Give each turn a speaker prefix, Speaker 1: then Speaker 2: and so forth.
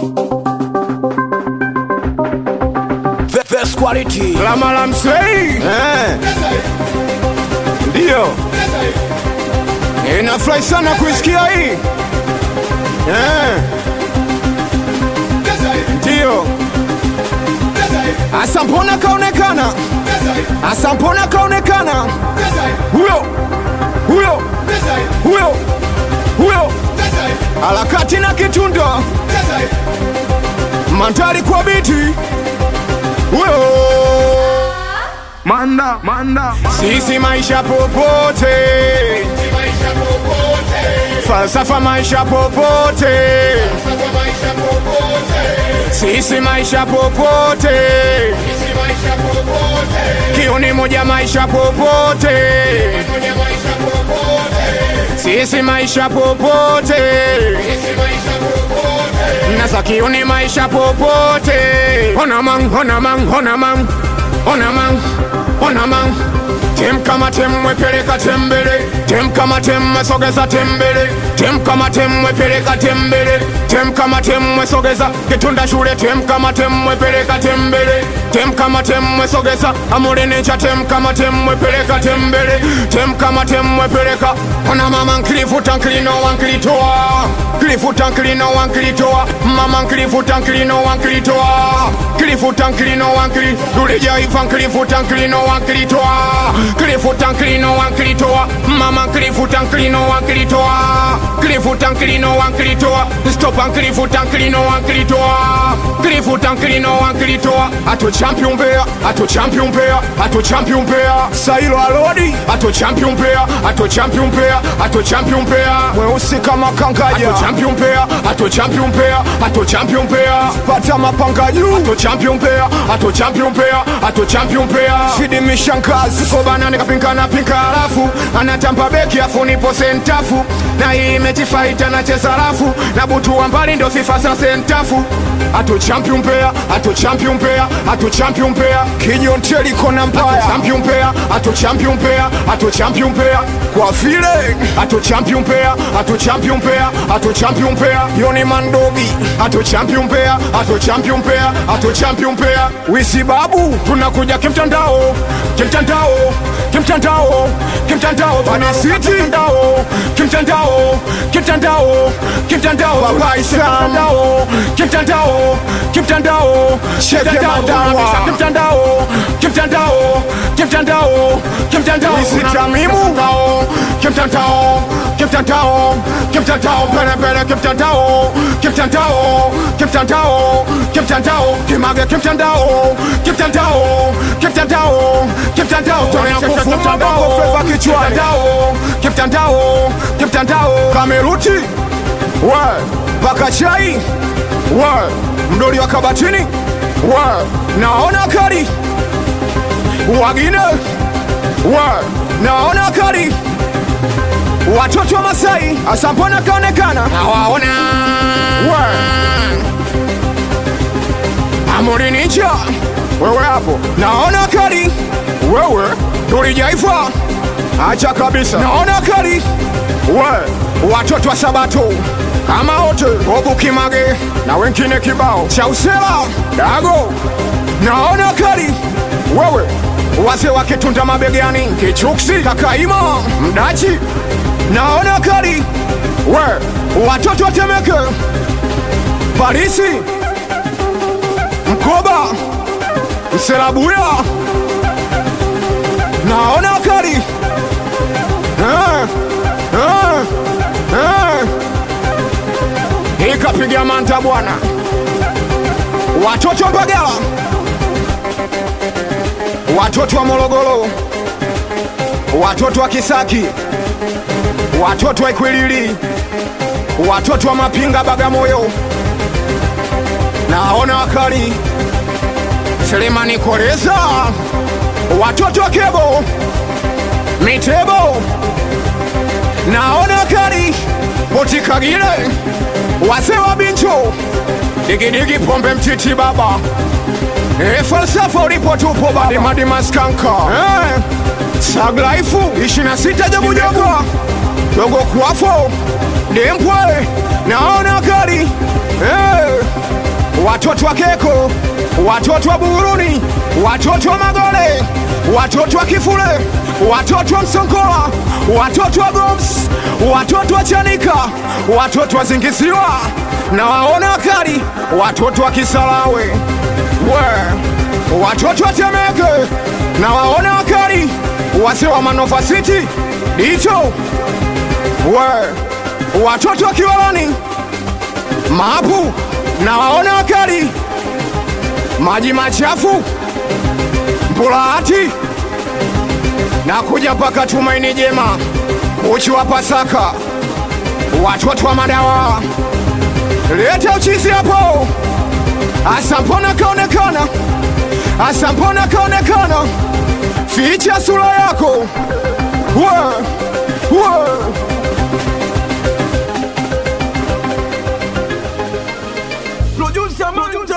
Speaker 1: The best quality.
Speaker 2: Lama la msei
Speaker 1: Eh,
Speaker 2: ndio inafurahi sana kuisikia hii Eh, ndio asa mbona kaonekana asa mbona kaonekana huyo huyo huyo huyo harakati na kitunda mandari kwa biti huyo manda manda sisi maisha popote falsafa maisha popote sisi maisha popote kiuni moja maisha popote sisi maisha popote nasa kiuni maisha popote ona mang ona mang ona mang ona mang ona mang tem kama tem mwepeleka tembele tem kama tem mwesogeza tembele tem kama tem mwepeleka tembele tem kama tem mwesogeza kitunda shule tem kama tem mwepeleka tembele tem kama tem mwesogeza amulinincha tem kama tem mwepeleka tembele tem kama tem mwepeleka ona mama nkilifuta nkilino wankilitoa kilifuta nkilino wankilitoa mama nkilifuta nkilino wankilitoa kilifuta nkilino wankili dulijaifa nkilifuta nkilino wankilitoa kilifuta nkilino wankilitoa mama nkilifuta nkilino wankilitoa kilifuta nkilino wankilitoa stopa nkilifuta nkilino wankilitoa kilifuta nkilino wankilitoa ato champion mbea ato champion mbea ato champion mbea sailo alodi ato champion mbea ato champion mbea ato champion mbea mweusi kama kangaja ato champion mbea ato champion mbea ato champion mbea pata mapanga juu ato champion mbea ato champion mbea ato champion mbea shidi mishangazi kobana nikapinkana pinka alafu anatamba beki afu nipo sentafu na hii mechi fight anacheza rafu na butu wa mbali ndo sifa za sentafu ato champion mbea ato champion mbea ato champion mbea kinyonteli kona mbaya champion mbea ato champion mbea ato champion mbea kwa vile ato champion mbea ato champion mbea ato champion mbea yoni mandogi ato champion mbea ato champion mbea ato champion mbea wisi babu tunakuja kimtandao kimtandao kimtandao kimtandao bana city kimtandao kimtandao kimtandao kimtandao baba kimtandao kimtandao kimtandao kimtandao kimtandao kimtandao kimtandao kimtandao isitamimu kimtandao kimtandao kimtandao pele pele kimtandao kimtandao kimtandao kimtandao kimage kimtandao kimtandao kimtandao kimtandao tolea kufuma bongo flava kichwani kimtandao kimtandao kameruti we paka chai we mdoli wa kabatini we naona kari wagine we naona kari watoto wa Masai asampona kaonekana nawaona we amuri ninja wewe hapo naona kari wewe tulijaifa acha kabisa naona kari we watoto wa Sabato kama wote Bobu Kimage na wengine kibao cha usela dago naona kari wewe wazee wakitunda mabegani kichuksi kakaima mdachi naona kari we watoto watemeke parisi mkoba mselabuya naona kari eh, eh, eh. ikapiga manta bwana watoto mbagala watoto wa morogoro watoto wa kisaki watoto wa ikwilili watoto wa mapinga bagamoyo naona wakali selemani koleza watoto wa kebo mitebo naona wakali potikagile wazee wa bincho digidigi pombe mtiti baba e falsafa ulipo tupo baba madimaskanka eh. saglaifu ishina sita jabujabu dogo kwafo dempwe naona kali eh. watoto wa Keko, watoto wa Buguruni, watoto wa Magole, watoto wa Kifule, watoto wa Msonkola, watoto wa Goms, watoto wa Chanika, watoto wa Zingisiwa na waona wakali, watoto wa Kisarawe we, watoto wa Temeke na waona wakali, wase wa Manova City dicho we, watoto wa Kiwalani maapu na waona wakali, maji machafu Mpulahati na kuja mpaka Tumaini Jema, uchi wa Pasaka, watoto wa madawa, leta uchizi hapo. Asa mbona kaonekana, asa mbona kaonekana, ficha sura yako we, we.
Speaker 1: Producer man,